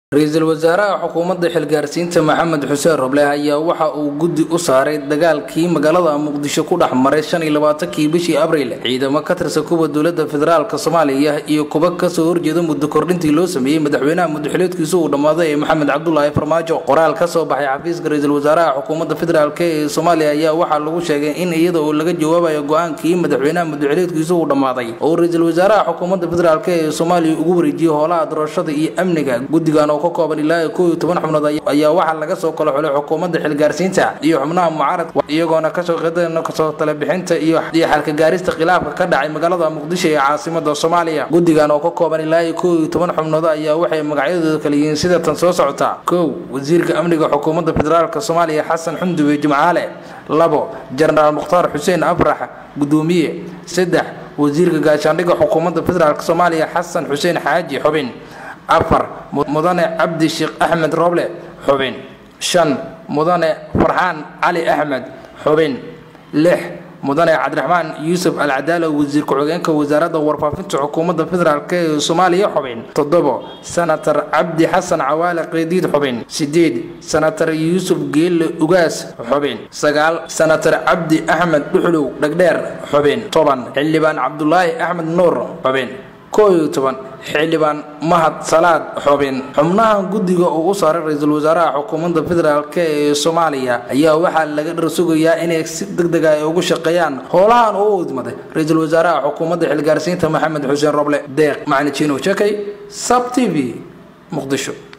ra-iisul wasaaraha xukuumadda xilgaarsiinta maxamed xuseen roble ayaa waxa uu guddi u saaray dagaalkii magaalada muqdisho ku dhex maray shan iyo labaatankii bishii abriil ciidamo ka tirsan kuwa dowladda federaalk soomaaliya iyo kuba kasoo horjeeda muddo kordhintii loo sameeyey madaxweynaha muddaxileedkiisu uu dhammaaday ee maxamed cabdulaahi farmaajo qoraal ka soo baxay xafiiska ra-iisul wasaaraha xukuumadda federaalk ee soomaaliya ayaa waxaa lagu sheegay in iyada oo laga jawaabayo go-aankii madaxweynaha muddaxileedkiisu uu dhammaaday oo ra-iisul wasaaraha xukuumadda federaalk ee soomaaliya ugu wareejiyey howlaha doorashada iyo amniga guddigan oo ka kooban ilaa koo iyo toban xubnood ayaa waxaa laga soo kala xulay xukuumadda xilgaarsiinta iyo xubnaha mucaaradka iyagoona kasoo qeydana kasoo talebixinta iyo xalka gaarista khilaafka ka dhacay magaalada muqdisho ee caasimada soomaaliya guddigan oo ka kooban ilaa iyo koo iyo toban xubnood ayaa waxay magacyadooda kala yihiin sida tan soo socota kow wasiirka amniga xukuumadda federaalk soomaaliya xasan xundube jimcaale labo jenaraal mukhtaar xuseen afrax gudoomiye saddex wasiirka gaashaandhigga xukuumadda federaalk soomaaliya xasan xuseen xaaji xubin afar mudane cabdi sheekh axmed roble xubin shan mudane farxaan cali axmed xubin lix mudane cabdiraxmaan yuusuf alcadaalo wasiir ku-xigeenka wasaaradda warfaafinta xukuumadda federaalk ee soomaaliya xubin toddobo senatar cabdi xasan cawaale qeydiid xubin sideed senatar yuusuf geelle ugaas xubin sagaal senatar cabdi axmed dhuxlow dhegdheer xubin toban xildhibaan cabdulaahi axmed nuur xubin koo iyo toban xildhibaan mahad salaad xubin xubnaha guddiga uu u saaray ra-iisul wasaaraha xukuumadda federaalk ee soomaaliya ayaa waxaa laga dharsugayaa inay si deg dega ay ugu shaqeeyaan howlahan uu idmaday ra-iisul wasaaraha xukuumadda xilgaarsiinta maxamed xuseen roble deeq macni jiino shakay sab t v muqdisho